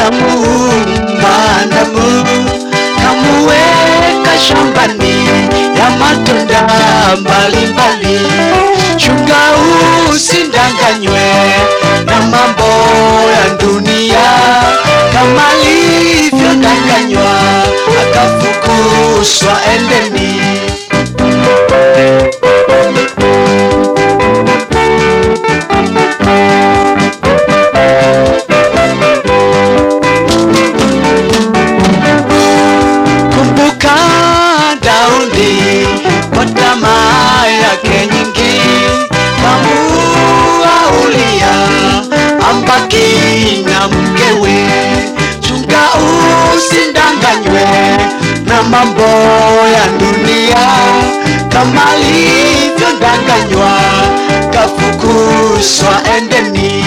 kamuumba Adamu kamuweka shambani ya matunda mbalimbali. Chunga usindanganywe na mambo ya dunia, kama alivyodanganywa akafukuzwa Edeni. Kumbuka Daudi kwa tamaa yake nyingi, kamuua Uria ambaki na mkewe. Chunga usindanganywe na mambo ya dunia, kama alivyodanganywa kafukuzwa Edeni.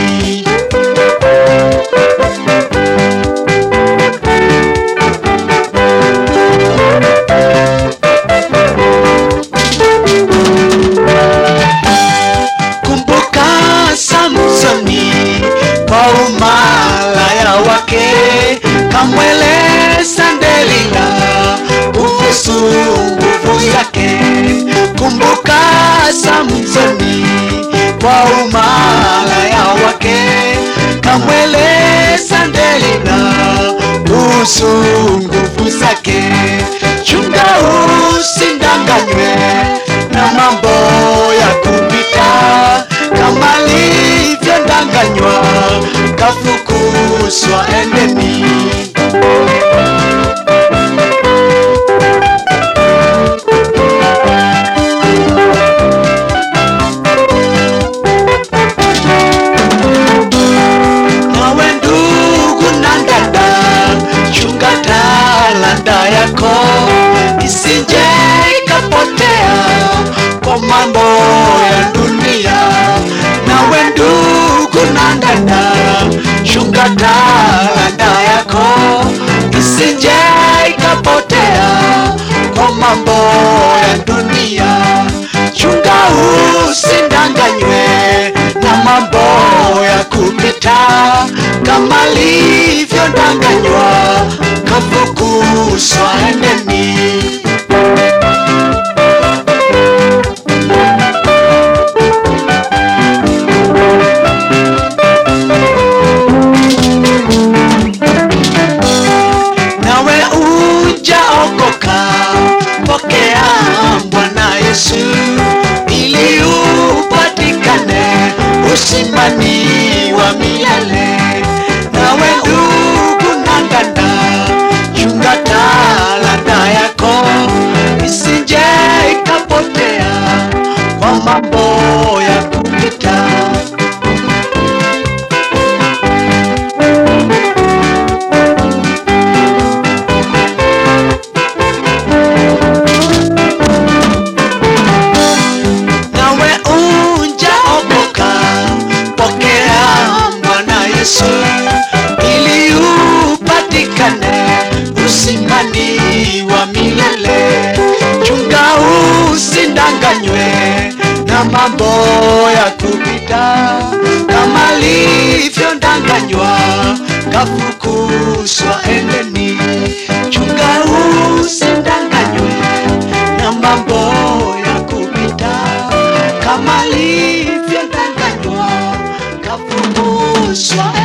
Kumbuka Samsoni kwa umalaya wake, kamweleza Delila kuhusu nguvu zake. Kumbuka Samsoni kwa umalaya wake, kamweleza Delila kuhusu nguvu zake. Chunga usindanganywe na mambo ya kupita, kama alivyodanganywa kafukuzwa Edeni. Nawe ndugu na dada, chunga talanta yako isije ikapotea kwa mambo ya dunia. Nawe ndugu na dada, chunga talanta yako isije ikapotea kwa mambo ya dunia. Chunga usindanganywe na mambo ya kupita, kama alivyodanganywa kafukuzwa Edeni. nawe ujaokoka, pokea Bwana Yesu ili upatikane usimani wa milele. Nawe ndugu na dada, chunga talanta yako isije ikapotea kwa mambo ya kupita. nawe unjaokoka, pokea Bwana Yesu ili upatikane usimani wa milele. Chunga usindanganywe na mambo ya kupita, kama alivyodanganywa kafukuzwa Edeni. Chunga usindanganywe na mambo ya kupita kama alivyodanganywa kafukuzwa